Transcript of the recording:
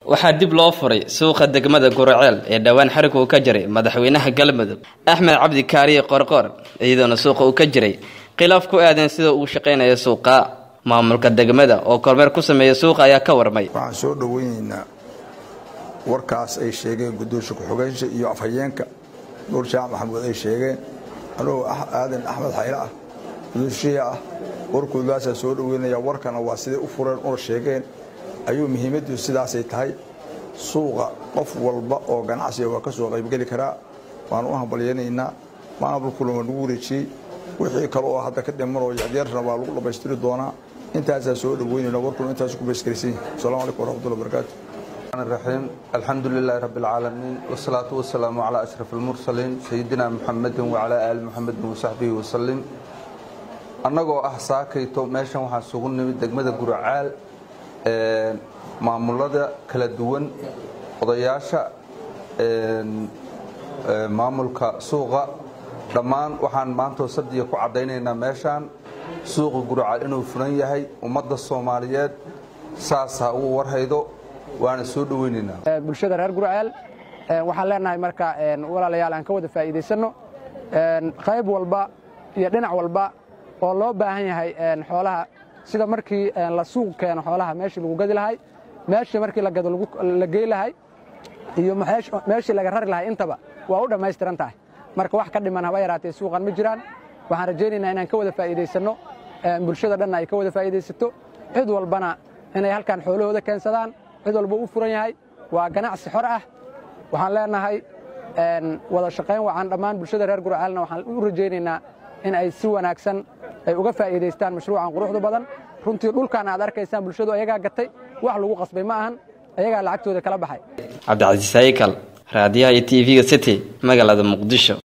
waxaa dib loo furay suuqa degmada guraceel ee dhowaan xarig uu ka jiray madaxweynaha galmudug axmed cabdi kaariye qorqoor iyadoona suuqa uu ka jiray khilaaf ku aadan sida uu shaqaynayo suuqa maamulka degmada oo kormeer ku sameeya suuqa ayaa ka warmay waxaan soo dhoweynaynaa warkaas ay sheegeen guddoonsha ku-xogeensa iyo afhayeenka nuur jaamac maxamuud ay sheegeen anugoo aadan axmed xayre ah guddoonshiya ah warkoodaasaa soo dhoweynaya warkana waa siday u fureen una sheegeen ayuu muhiimaddu sidaasay tahay suuqa qof walba oo ganacsiga waa ka soo qaybgeli karaa waan u hambalyanaynaa maamulkuna waa nagu wareejiyey wixii kale oo hadda ka dhimanoo yaryarna waa lagu dhammaystiri doonaa intaasaa soo dhoweynayna warkuna intaas ku bayskaraysan yahay asalamu calaykum waraxmatullahi wabarakaatu الرحيم الحمد لله رب العالمين والصلاة والسلام على أشرف المرسلين سيدنا محمد وعلى آل محمد وصحبه وسلم annagoo ah saakayto meeshan waxaan sugu nimid degmada guracaal maamulada kala duwan odayaasha maamulka suuqa dhammaan waxaan maantoo sadiya ku caddaynaynaa meeshaan suuqa guracaal inuu furan yahay ummadda soomaaliyeed saas ha ugu warhaydo waana soo dhoweynaynaa bulshada reer gurceel waxaan leenahay marka walaalayaal aan ka wada faa'iidaysanno qayb walba iyo dhinac walba oo loo baahan yahay xoolaha sida markii la suuq keeno xoolaha meeshii lagu gadi lahay meeshii markii la gado la gey lahay iyo meeshii laga rari lahay intaba waa u dhammaystiran tahay marka wax ka dhiman haba yaraatee suuqan ma jiraan waxaan rajaynaynaa inaan ka wada faa'iidaysanno bulshada dhanna ay ka wada faa'iidaysato cid walbana inay halkan xoolahooda keensadaan cid walba u furan yahay waa ganacsi xor ah waxaan leenahay wada shaqayn wacan dhammaan bulshada reer gurcaalna waxaan u rajaynaynaa in ay si wanaagsan ay uga faa'iidaystaan mashruucan quruxda badan runtii dhulkan aad arkaysaan bulshadu ayagaa gatay wax lagu qasbay ma ahan ayagaa lacagtooda kala baxay cabdicasiis haykal raadiyaha iyo t v-ga city magaalada muqdisho